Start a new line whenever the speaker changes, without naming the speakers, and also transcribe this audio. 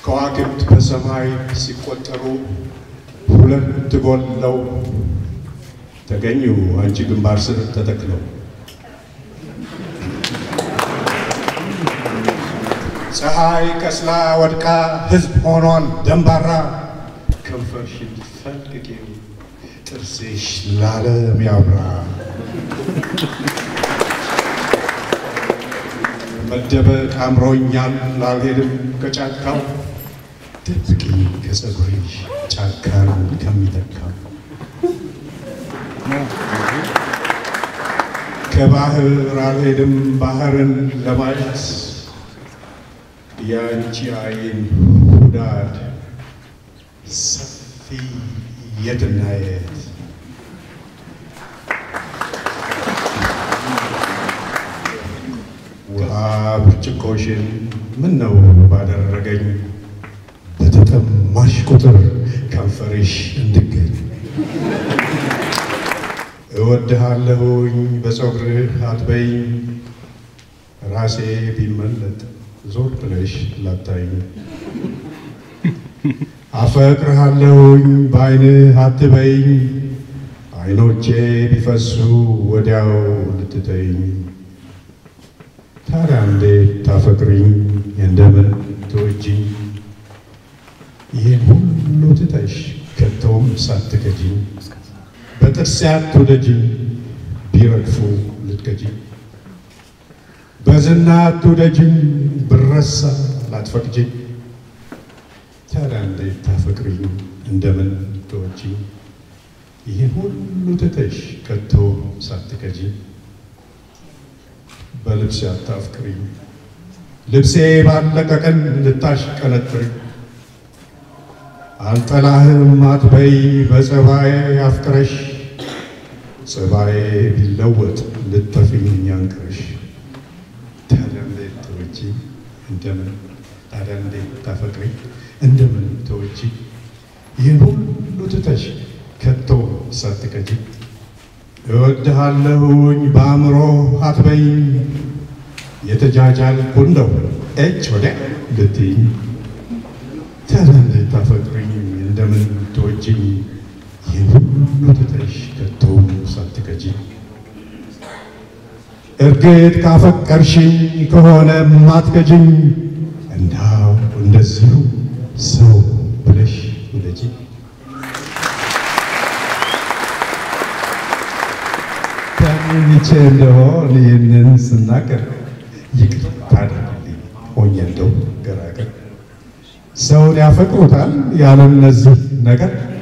ከዋክብት በሰማይ ሲቆጠሩ ሁለት ጎለው ተገኙ አንቺ ግንባር ስር ተተክለው ፀሐይ ከስላ ወድቃ ሕዝብ ሆኗል ደንባራ ከንፈርሽን ፈልቅቄው ጥርስሽ ላለም ያብራ መደበቅ አምሮኛል ላልሄድም ከጫካው ደብቂ ከፀጉርሽ ጫካን ከሚተካው ከባህር አልሄድም ባህርን ለማየት የአንቺ አይን ሁዳድ ሰፊ የትና የት ውሃ ብርጭቆሽን ምን ነው ባደረገኝ በተጠማሽ ቁጥር ከንፈርሽ እንድገኝ እወድሃለሁኝ በፀጉርህ አትበይኝ ራሴ ቢመለጥ ዞር ብለሽ ላታይኝ አፈቅርሃለሁኝ በዓይንህ አትበይኝ ዓይኖቼ ቢፈሱ ወዲያው ልትተይኝ ታዲያ እንዴት ታፈቅሪኝ እንደምን ትወጂኝ ይህን ሁሉ ትተሽ ከቶም ሳትከጂኝ በጥርሴ አትውደጂኝ ቢረግፉ ልትከጂኝ በዝና አትውደጂኝ ብረሳ ላትፈቅጂኝ ታዲያ እንዴት ታፈቅሪኝ እንደምን ትወጂኝ ይህን ሁሉ ትተሽ ከቶ ሳትከጂኝ በልብሴ አታፍቅሪኝ ልብሴ ባለቀ ቀን ልታሽቀነጥሪኝ አልጠላህም አትበይ በጸባዬ አፍቅረሽ ጸባዬ ቢለወጥ ልጠፊኝ አንቅረሽ ታዲያ እንዴት ተወጂ እንደምን ታዲያ እንዴት ታፈቅሪ እንደምን ተወጂ ይህን ሁሉ ትተሽ ከቶ ሳትከጂ እወድሃለሁኝ በአእምሮ አትበይኝ የተጃጃልኩ እንደው እጅ ወዲያ ልትይኝ ታዲያ እንዴት ታፈቅሪኝ እንደምን ትወጂኝ ይህን ሁሉ ትተሽ ከቶ ሳትከጂ እርግጥ ካፈቀርሽኝ ከሆነ ማትከጂኝ እንዳው እንደዚሁ ሰው ብለሽ ውደጂ ተኝቼ እንደሆን ይህንን ስናገር ይቅርታ አድርግልኝ ሆኜ እንደው ገራገር ሰውን ያፈቅሩታል ያለ እነዚህ ነገር